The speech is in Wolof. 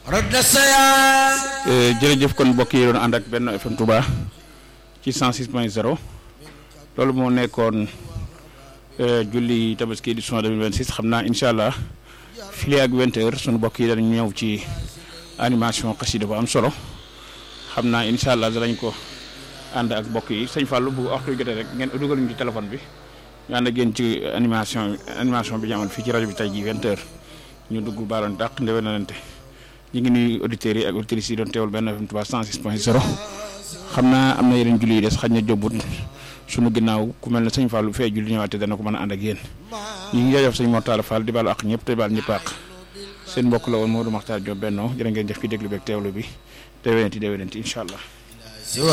jërëjëf kon mbokk yi doon ànd ak benn FM Touba ci 106 point 0 loolu moo nekkoon julli tabaski édition 2026 xam naa incha allah fii ak 20 heures sunu mbokk yi dañu ñëw ci animation xasida bu am solo xam naa incha allah danañ ko ànd ak mbokk yi sëñ Fallou bu waxtu jotee rek ngeen dugal ñu ci téléphone bi ñu ànd ak yéen ci animation animation bi ñu amoon fii ci rajo bi tey jii 20 heures ñu dugg baaloon dàq ndewenalante ñu ngi nuyu auditeurs yi ak auditrices yi doon teewul benn FM Touba 106 point 0 xam naa am na yeneen julli yi des xaj na jombut sunu ginnaaw ku mel ne sëñ Fallou fee julli ñëwaatee dana ko mën a ànd ak yéen ñu ngi jaajëf sëñ Mortala Fall di baalu ak ñëpp te baal ñëpp ak seen mbokk la woon Modou Makhtar Diop bennoo jërë ngeen jëf ci déglu beeg teewlu bi déwénati déwénati incha allah